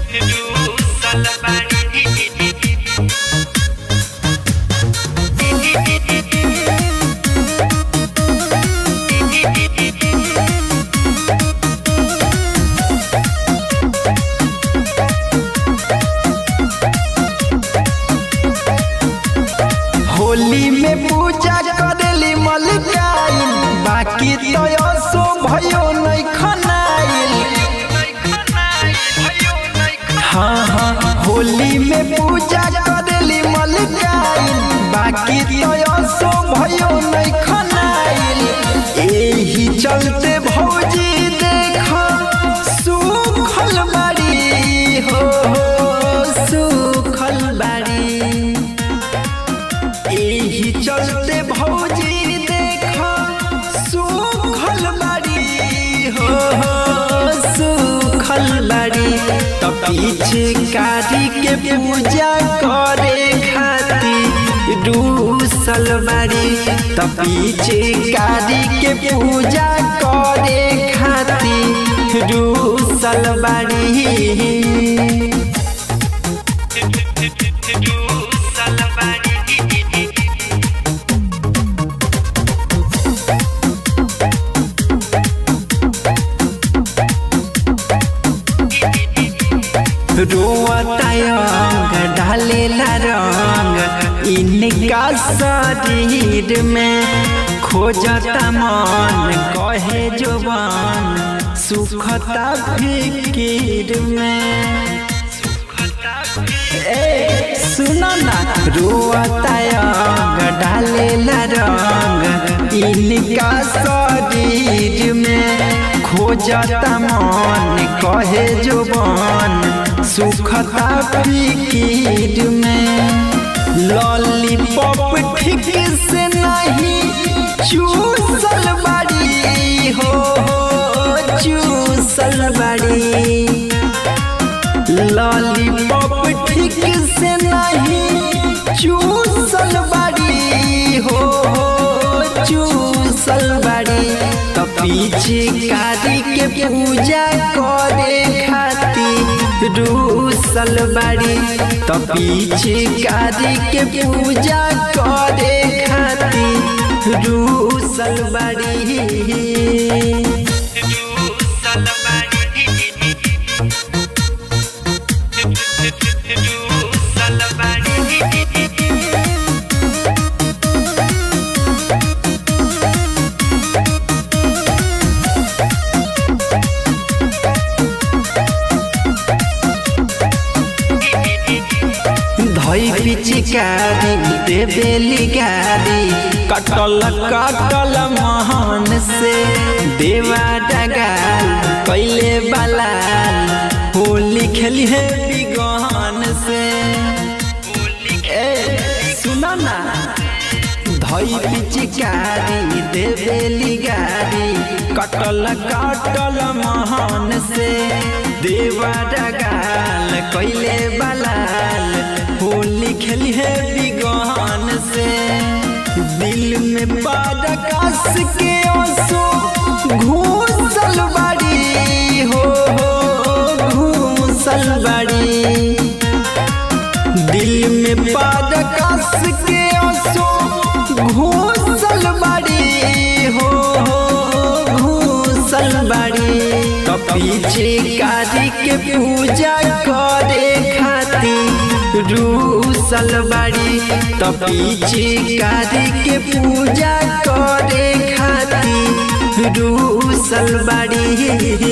होली में पूजा करेली मलिकाइन बाकी तो सो भयो नहीं खनाइल हाँ हाँ होली में पूजा करेली मलिकाइन बाकी तो सो भयो नहीं खनाइल एही चलते भौजी देखो सुखल बाड़ी हो सुखल बाड़ी एही चलते भौजी देखो सुखल बाड़ी हो सुखल बाड़ी तो पीछे कारी के पूजा करे खातिर रूसल बाड़ी तो पीछे कारी के पूजा करे खातिर रूसल बाड़ी रोअतायंग ढालेला रंग इनका शरीर में खोजता मन कहे जोबान सुखता फिकीर में ए सुनो ना रोअतायंग ढालेला रंग इनका शरीर में खोजता मन कहे जोबान सुखता फिकीर में लॉलीपॉप ठीक से नहीं चूसल बाड़ी हो चूसल बाड़ी लॉलीपॉप ठीक से नहीं चूसल बाड़ी हो चूसल बाड़ी तो पीछे कारी के पूजा करे खातिर रूसल बाड़ी तो पीछे कारी के पूजा करे खातिर रूसल बाड़ी धई पिचकारी देवेली गारी कटल कटल महान से देवा डगाल कैले बलाल होली खेली है बिगहन से ए सुना ना धई पिचकारी देवेली गारी कटल कटल महान से देवा डगाल कैले बलाल होली खेली है बिगहन से दिल में बारकास के आंसू घूसल बाड़ी हो घूसल बाड़ी दिल में बारकास के आंसू घूसल बाड़ी हो घूसल बाड़ी तो पीछे कारी के पूजा करे खातिर रूसल बाड़ी तो पीछे कारी के पूजा करे खातिर रूसल बाड़ी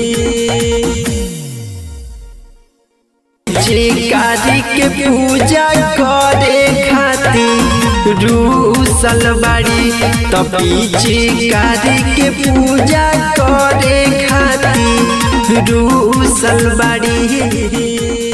कारी के पूजा करे खातिर रूसल बाड़ी तो पीछे कारी के पूजा करे खातिर रूसल बाड़ी